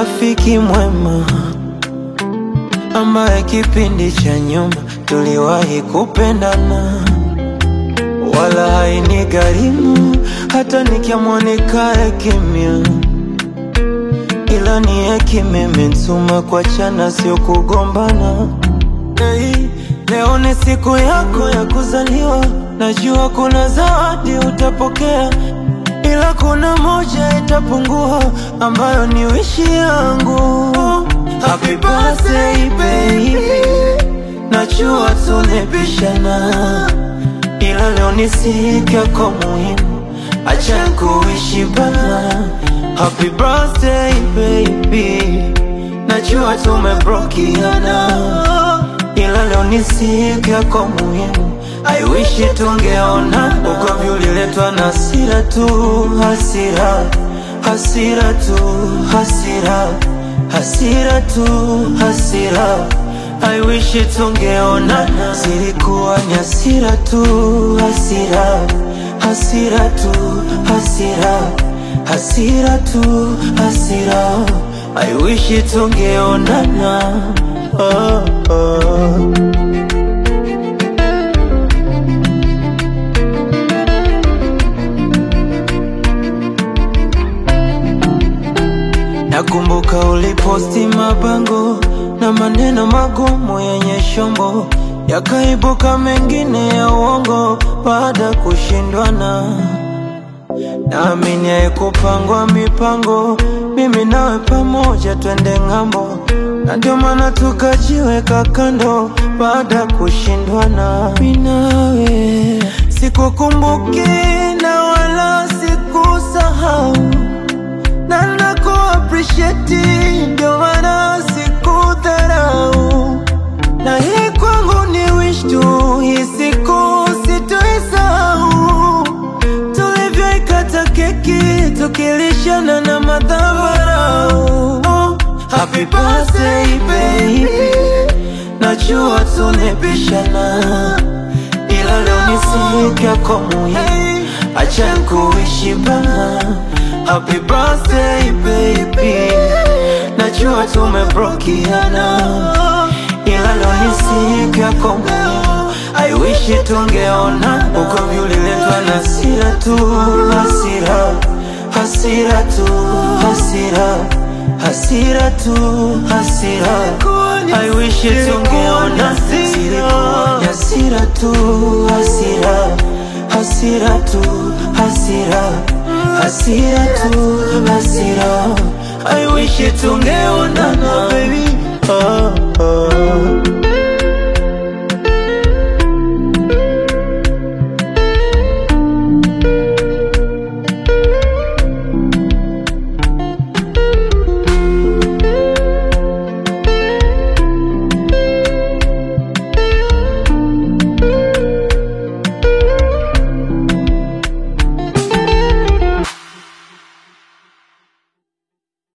rafiki mwema ambaye kipindi cha nyuma tuliwahi kupendana, wala haini gharimu hata nikiamua nikae kimya, ila ni hekima imenituma kuachana, sio kugombana. Hey, leo ni siku yako ya kuzaliwa, najua kuna zawadi utapokea, ila kuna moja itapungua, ambayo ni wishi yangu. Happy birthday baby, najua tulipishana, ila leo ni siku yako muhimu, acha kuishi bana. Happy birthday baby, najua tumebrokiana ila leo ni siku yako muhimu, I wish tungeona. Ugomvi uliletwa na hasira tu, hasira, hasira tu, hasira, hasira tu, hasira. I wish tungeona, zilikuwa ni hasira tu, hasira, hasira tu, hasira, hasira tu, hasira. I wish tungeonana. Oh, oh. Nakumbuka uliposti mabango na maneno magumu yenye shombo, yakaibuka mengine ya uongo baada ya kushindwana. Naamini haikupangwa mipango, mimi nawe pamoja twende ng'ambo, na ndio maana tukajiweka kando baada ya kushindwana. Mimi nawe sikukumbuki na wala sikusahau, na naku appreciate, ndio maana sikudharau, na hii kwangu ni wish tu, hii siku sitoisahau tulivyoikata keki tukilishana na madhabarau. Oh, happy birthday baby, najua tulipishana, ila leo ni siku yako muhimu, acha kuishi bana. Happy birthday baby, najua tumebrokiana, ila leo ni siku yako muhimu, I wish tungeona. Ugomvi uliletwa na hasira tu, hasira, hasira tu, hasira, hasira tu, hasira. I wish tungeona, zilikuwa ni hasira tu, hasira, hasira tu, hasira, hasira tu, hasira. I wish tungeonana baby